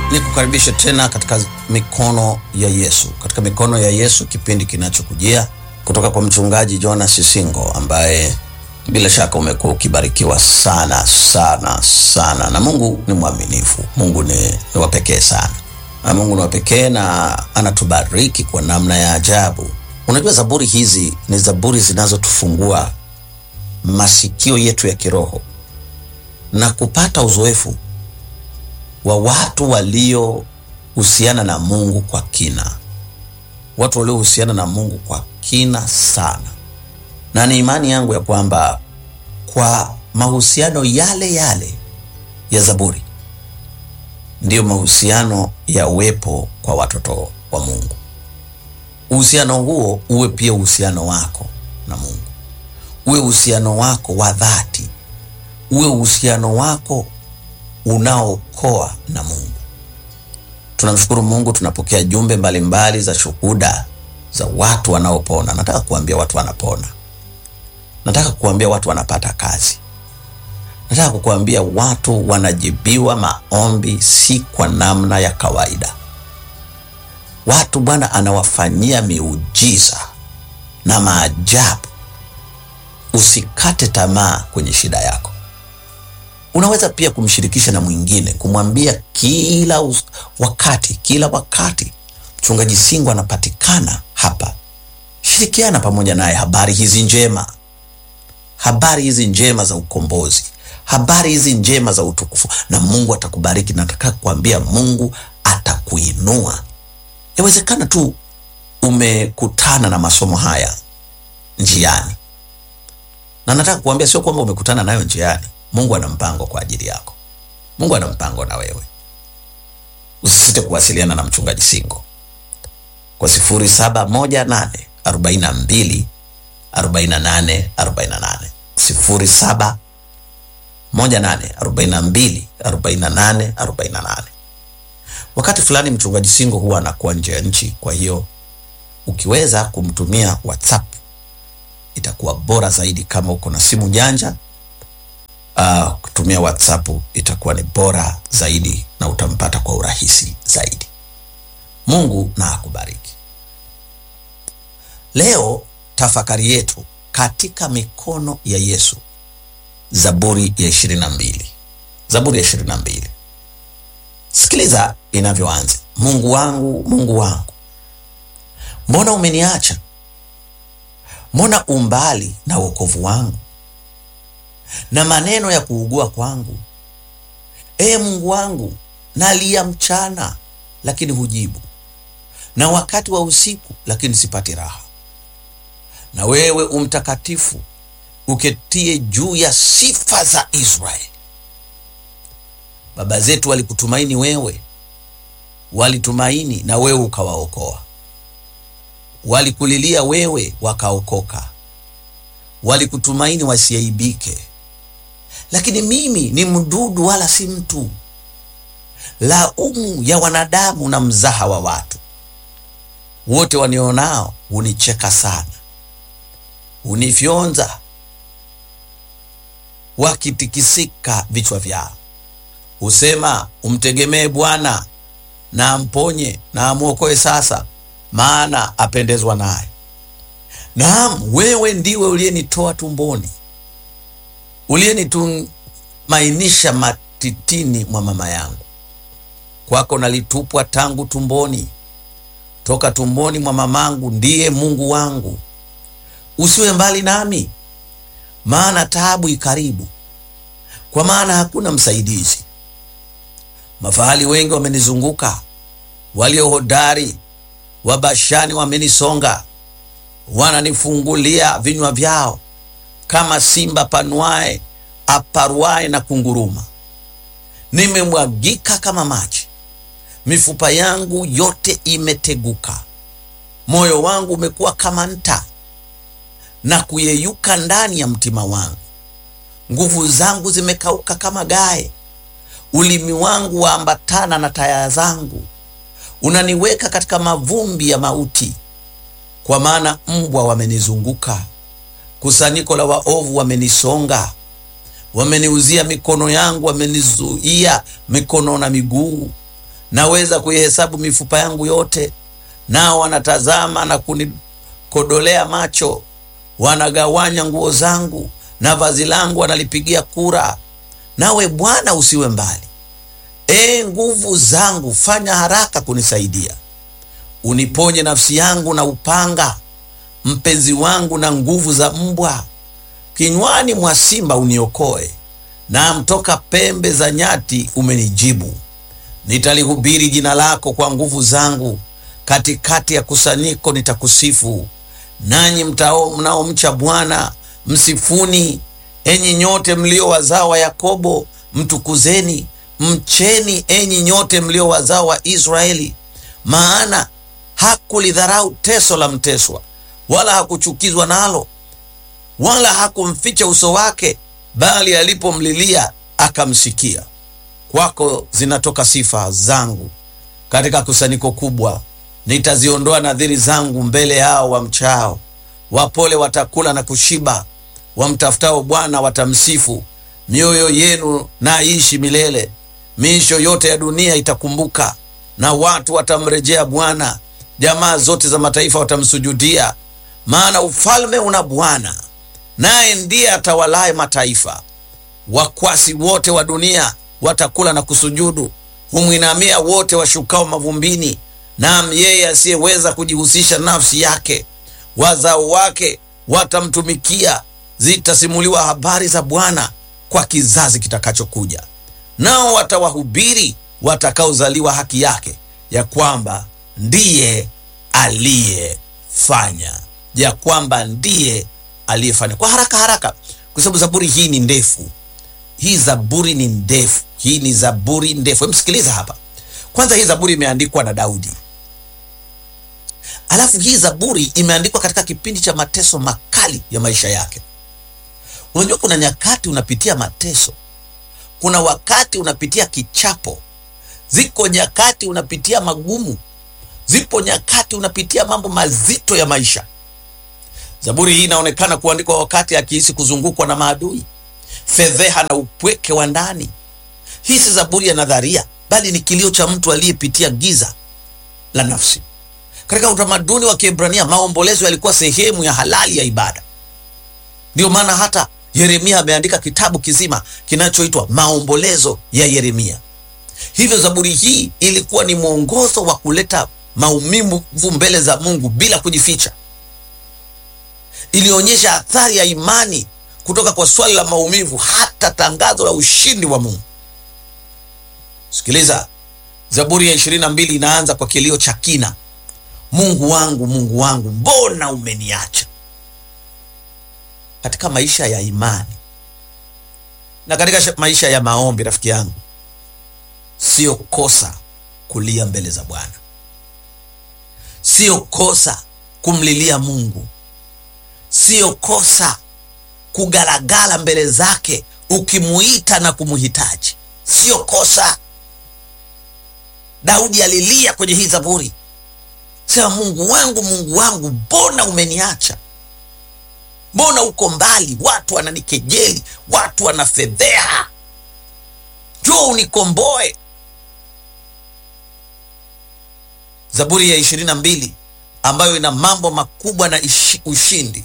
ni kukaribisha tena katika mikono ya Yesu. Katika mikono ya Yesu, kipindi kinachokujia kutoka kwa mchungaji Jonas Sisingo, ambaye bila shaka umekuwa ukibarikiwa sana sana sana, na Mungu ni mwaminifu. Mungu ni, ni wa pekee sana, na Mungu ni wa pekee na anatubariki kwa namna ya ajabu. Unajua, zaburi hizi ni zaburi zinazotufungua masikio yetu ya kiroho na kupata uzoefu wa watu waliohusiana na Mungu kwa kina, watu waliohusiana na Mungu kwa kina sana, na ni imani yangu ya kwamba kwa mahusiano yale yale ya Zaburi ndiyo mahusiano ya uwepo kwa watoto wa Mungu. Uhusiano huo uwe pia uhusiano wako na Mungu, uwe uhusiano wako wa dhati, uwe uhusiano wako unaokoa na Mungu. Tunamshukuru Mungu, tunapokea jumbe mbalimbali mbali za shuhuda za watu wanaopona. Nataka kuambia watu wanapona, nataka kuambia watu wanapata kazi, nataka kukuambia watu wanajibiwa maombi, si kwa namna ya kawaida. Watu Bwana anawafanyia miujiza na maajabu. Usikate tamaa kwenye shida yako. Unaweza pia kumshirikisha na mwingine, kumwambia kila us- wakati, kila wakati mchungaji Singo anapatikana hapa. Shirikiana pamoja naye habari hizi njema, habari hizi njema za ukombozi, habari hizi njema za utukufu, na Mungu atakubariki. Nataka kuambia Mungu atakuinua. Yawezekana tu umekutana na masomo haya njiani, na nataka kuambia sio kwamba umekutana nayo njiani. Mungu ana mpango kwa ajili yako. Mungu ana mpango na wewe. Usisite kuwasiliana na mchungaji Singo kwa 0718 42 48 48, 0718 42 48 48. Wakati fulani mchungaji Singo huwa anakuwa nje ya nchi, kwa hiyo ukiweza kumtumia WhatsApp itakuwa bora zaidi. Kama uko na simu janja uh, kutumia WhatsApp itakuwa ni bora zaidi na utampata kwa urahisi zaidi. Mungu na akubariki. Leo tafakari yetu katika mikono ya Yesu, Zaburi ya ishirini na mbili. Zaburi ya ishirini na mbili. Sikiliza inavyoanza: Mungu wangu, Mungu wangu, mbona umeniacha? Mbona umbali na wokovu wangu na maneno ya kuugua kwangu. Ee Mungu wangu, nalia mchana, lakini hujibu, na wakati wa usiku, lakini sipati raha. Na wewe umtakatifu, uketie juu ya sifa za Israeli. Baba zetu walikutumaini wewe, walitumaini na wewe ukawaokoa. Walikulilia wewe, wakaokoka. Walikutumaini wasiaibike lakini mimi ni mdudu wala si mtu, laumu ya wanadamu na mzaha wa watu. Wote wanionao hunicheka sana, hunifyonza wakitikisika vichwa vyao. Husema, umtegemee Bwana na amponye na amwokoe sasa, maana apendezwa naye. Naam, wewe ndiwe uliyenitoa tumboni uliyenitumainisha matitini mwa mama yangu. Kwako nalitupwa tangu tumboni, toka tumboni mwa mamangu ndiye Mungu wangu. Usiwe mbali nami, maana taabu ikaribu, kwa maana hakuna msaidizi. Mafahali wengi wamenizunguka, walio hodari wa Bashani wamenisonga, wananifungulia vinywa vyao kama simba panuae aparuae na kunguruma. Nimemwagika kama maji, mifupa yangu yote imeteguka. Moyo wangu umekuwa kama nta na kuyeyuka ndani ya mtima wangu. Nguvu zangu zimekauka kama gae, ulimi wangu waambatana na taya zangu. Unaniweka katika mavumbi ya mauti, kwa maana mbwa wamenizunguka kusanyiko la waovu wamenisonga, wameniuzia mikono yangu, wamenizuia mikono na miguu. naweza kuihesabu mifupa yangu yote, nao wanatazama na kunikodolea macho, wanagawanya nguo zangu na vazi langu wanalipigia kura. Nawe Bwana usiwe mbali, ee nguvu zangu, fanya haraka kunisaidia. Uniponye nafsi yangu na upanga, mpenzi wangu na nguvu za mbwa. Kinywani mwa simba uniokoe, na mtoka pembe za nyati umenijibu. Nitalihubiri jina lako kwa nguvu zangu, katikati ya kusanyiko nitakusifu. Nanyi mtao mnaomcha Bwana msifuni. Enyi nyote mlio wazao wa Yakobo mtukuzeni, mcheni enyi nyote mlio wazao wa Israeli. Maana hakulidharau teso la mteswa, wala hakuchukizwa nalo, wala hakumficha uso wake, bali alipomlilia akamsikia. Kwako zinatoka sifa zangu katika kusanyiko kubwa. Nitaziondoa nadhiri zangu mbele yao wamchao. Wapole watakula na kushiba, wamtafutao Bwana watamsifu. Mioyo yenu na ishi milele, miisho yote ya dunia itakumbuka, na watu watamrejea Bwana. Jamaa zote za mataifa watamsujudia, maana ufalme una Bwana, naye ndiye atawalaye mataifa. Wakwasi wote wa dunia watakula na kusujudu, humwinamia wote washukao mavumbini. Naam, yeye asiyeweza kujihusisha nafsi yake, wazao wake watamtumikia. Zitasimuliwa habari za Bwana kwa kizazi kitakachokuja, nao watawahubiri watakaozaliwa haki yake, ya kwamba ndiye aliyefanya, ya kwamba ndiye aliyefanya. Kwa haraka haraka, kwa sababu zaburi hii ni ndefu. Hii zaburi ni ndefu, hii ni zaburi ndefu. Msikiliza hapa kwanza. Hii zaburi imeandikwa na Daudi, alafu hii zaburi imeandikwa katika kipindi cha mateso makali ya maisha yake. Unajua, kuna nyakati unapitia mateso, kuna wakati unapitia kichapo, ziko nyakati unapitia magumu, zipo nyakati unapitia mambo mazito ya maisha. Zaburi hii inaonekana kuandikwa wakati akihisi kuzungukwa na maadui, fedheha na upweke wa ndani. Hii si zaburi ya nadharia, bali ni kilio cha mtu aliyepitia giza la nafsi. Katika utamaduni wa Kiebrania, maombolezo yalikuwa sehemu ya halali ya ibada. Ndiyo maana hata Yeremia ameandika kitabu kizima kinachoitwa Maombolezo ya Yeremia. Hivyo zaburi hii ilikuwa ni mwongozo wa kuleta maumivu mbele za Mungu bila kujificha. Ilionyesha athari ya imani kutoka kwa swali la maumivu hata tangazo la ushindi wa Mungu. Sikiliza, Zaburi ya ishirini na mbili inaanza kwa kilio cha kina: Mungu wangu, Mungu wangu, mbona umeniacha? Katika maisha ya imani na katika maisha ya maombi, rafiki yangu, sio kosa kulia mbele za Bwana, sio kosa kumlilia Mungu, sio kosa kugalagala mbele zake ukimuita na kumuhitaji, sio kosa. Daudi alilia kwenye hii zaburi, sema Mungu wangu, Mungu wangu, mbona umeniacha? Mbona uko mbali? Watu wananikejeli, watu wanafedheha, njoo unikomboe. Zaburi ya ishirini na mbili ambayo ina mambo makubwa na ishi, ushindi.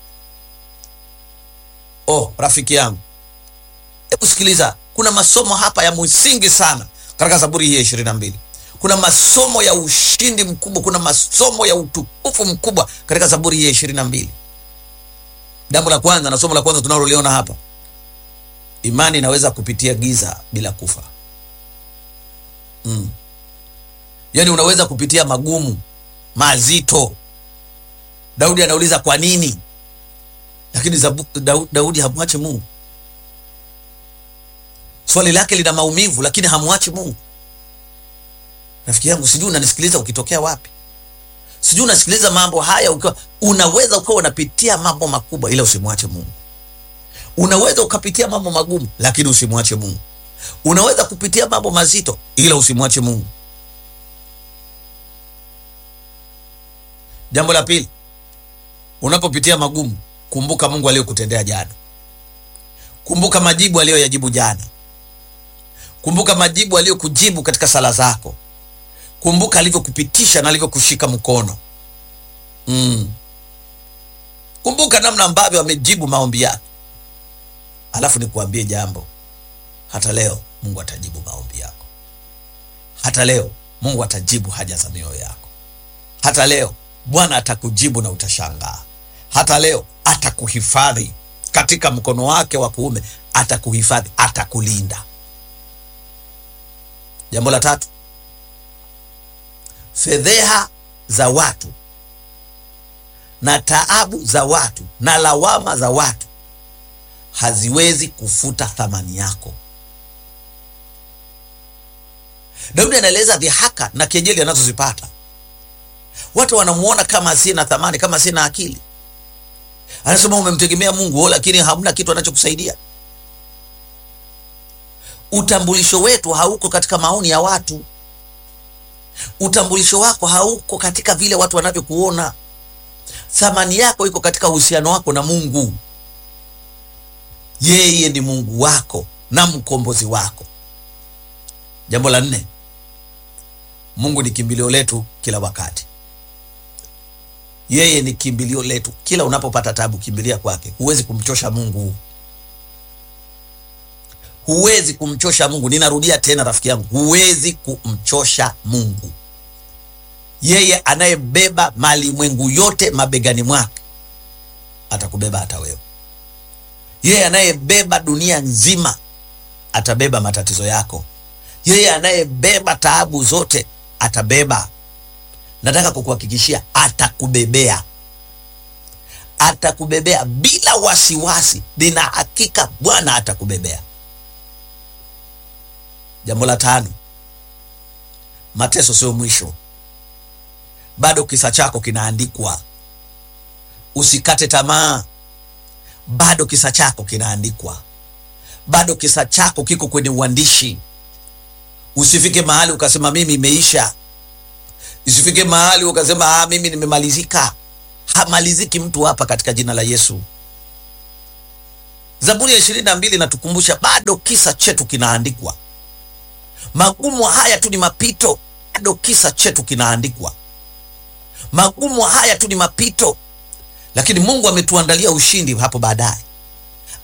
Oh, rafiki yangu, hebu sikiliza, kuna masomo hapa ya msingi sana katika zaburi hii ya ishirini na mbili. Kuna masomo ya ushindi mkubwa, kuna masomo ya utukufu mkubwa katika zaburi hii ya ishirini na mbili. Jambo la kwanza na somo la kwanza tunaloliona hapa, imani inaweza kupitia giza bila kufa. Mm. Yaani unaweza kupitia magumu mazito. Daudi anauliza kwa nini, lakini Zabu, Daudi, Daudi hamwache Mungu. Swali lake lina maumivu, lakini hamwachi Mungu. Rafiki yangu, sijui unanisikiliza ukitokea wapi, sijui unasikiliza mambo haya ukiwa, unaweza ukawa unapitia mambo makubwa, ila usimwache Mungu. Unaweza ukapitia mambo magumu, lakini usimwache Mungu. Unaweza kupitia mambo mazito, ila usimwache Mungu. Jambo la pili, unapopitia magumu, kumbuka Mungu aliyokutendea jana. Kumbuka majibu aliyoyajibu jana. Kumbuka majibu aliyokujibu katika sala zako. kumbuka alivyokupitisha na alivyokushika mkono mm. kumbuka namna ambavyo amejibu maombi yako alafu nikuambie jambo hata leo mungu atajibu maombi yako hata leo mungu atajibu haja za mioyo yako hata leo bwana atakujibu na utashangaa hata leo atakuhifadhi katika mkono wake wa kuume atakuhifadhi atakulinda jambo la tatu fedheha za watu na taabu za watu na lawama za watu haziwezi kufuta thamani yako daudi anaeleza dhihaka na kejeli anazozipata watu wanamuona kama asiye na thamani kama asiye na akili anasema umemtegemea mungu o lakini hamna kitu anachokusaidia utambulisho wetu hauko katika maoni ya watu utambulisho wako hauko katika vile watu wanavyokuona thamani yako iko katika uhusiano wako na mungu yeye ni mungu wako na mkombozi wako jambo la nne mungu ni kimbilio letu kila wakati yeye ni kimbilio letu kila unapopata tabu kimbilia kwake huwezi kumchosha mungu huwezi kumchosha mungu ninarudia tena rafiki yangu huwezi kumchosha mungu yeye anayebeba malimwengu yote mabegani mwake atakubeba hata wewe yeye anayebeba dunia nzima atabeba matatizo yako yeye anayebeba taabu zote atabeba nataka kukuhakikishia atakubebea atakubebea bila wasiwasi nina hakika bwana atakubebea jambo la tano mateso sio mwisho bado kisa chako kinaandikwa usikate tamaa bado kisa chako kinaandikwa bado kisa chako kiko kwenye uandishi usifike mahali ukasema mimi imeisha isifike mahali ukasema ah, mimi nimemalizika hamaliziki mtu hapa katika jina la yesu zaburi ya ishirini na mbili inatukumbusha bado kisa chetu kinaandikwa magumu haya tu ni mapito bado kisa chetu kinaandikwa magumu haya tu ni mapito lakini mungu ametuandalia ushindi hapo baadaye